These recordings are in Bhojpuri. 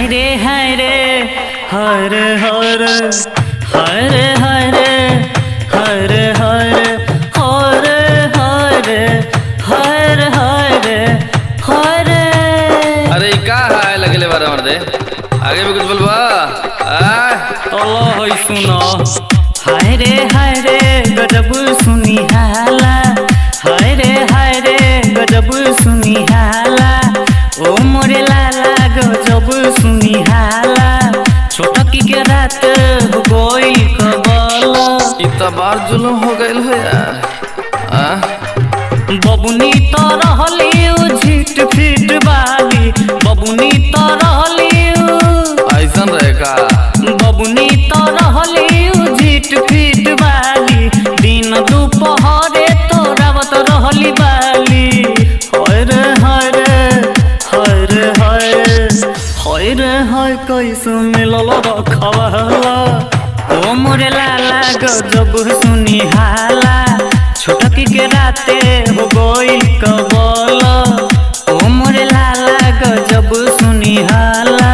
हाय रे हाय रे हर हर हर हर हर हर हर हर हर हर हर अरे ई का है लगले बारे मर्दे आगे भी कुछ बोलबा आ अल्लाह है सुनो हाय रे हाय रे गजब सुनी हाला हाय रे हाय रे गजब सुनी हाला ओ मोरे लाला गजब सुनी हाला छोटकी के रात हो गई कबल ई तो बार जुलम हो गइल हो यार आ बबुनी तो रहली उ झिट फिट वाली बबुनी तो रहली उ ऐसन रहे का बबुनी तो रहली उ झिट फिट वाली दिन दुपहरे तो रावत रहली बाली हर हर हर हर हर हर कैसे मिलल रखवाला ओ मोरे लाला गजब सुनी हाला छोटकी के राते हो गइल कबल ओ मोरे लाला गजब सुनी हाला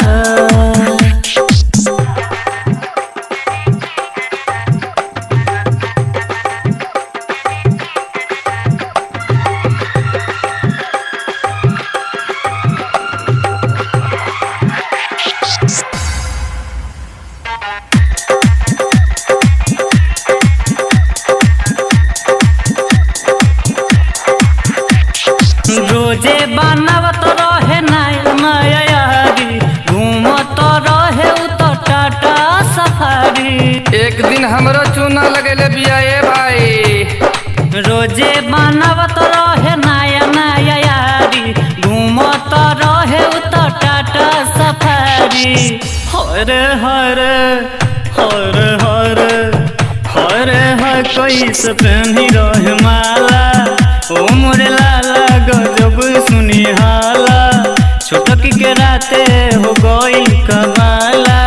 रोजे बनावत रहे नया नया यारी घूमत रहे उ तो टाटा सफारी एक दिन हमरो चूना लगेले बिया ए भाई रोजे बनावत रहे नया नया यारी घूमत रहे उ तो टाटा सफारी हर हर हर हर हर हर कैसे पहनी रहे माला ओ मोरे लाला गजब सुनी हाला छोटकी के राते हो गई कमाला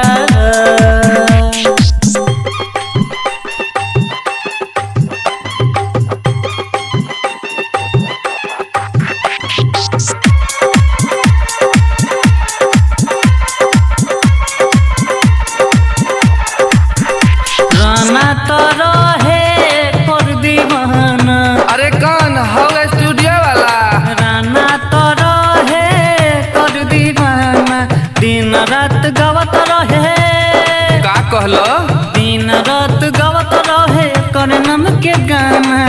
राना तो रहे कर दीवाना अरे कौन हो स्टूडियो वाला राना तो रहे कर दीवाना दिन रात गवत रहे का कहलो दिन रात गवत रहे कर नम के गाना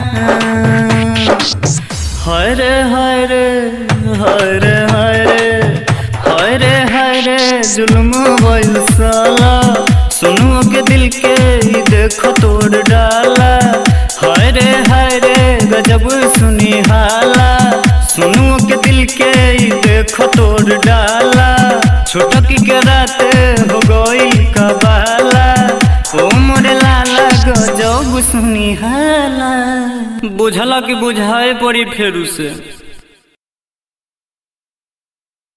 हर हर हर हर हर हर जुल्म बैल साला सुनो के दिल के ही देखो तोड़ डाला हर हर गजब सुनी हाला सुनो के दिल के ही देखो तोड़ डाला छोटकी के रात हो गई कबाला ओ मोरे लाला गजब सुनी हाला बुझला कि बुझाए पड़ी फेरू से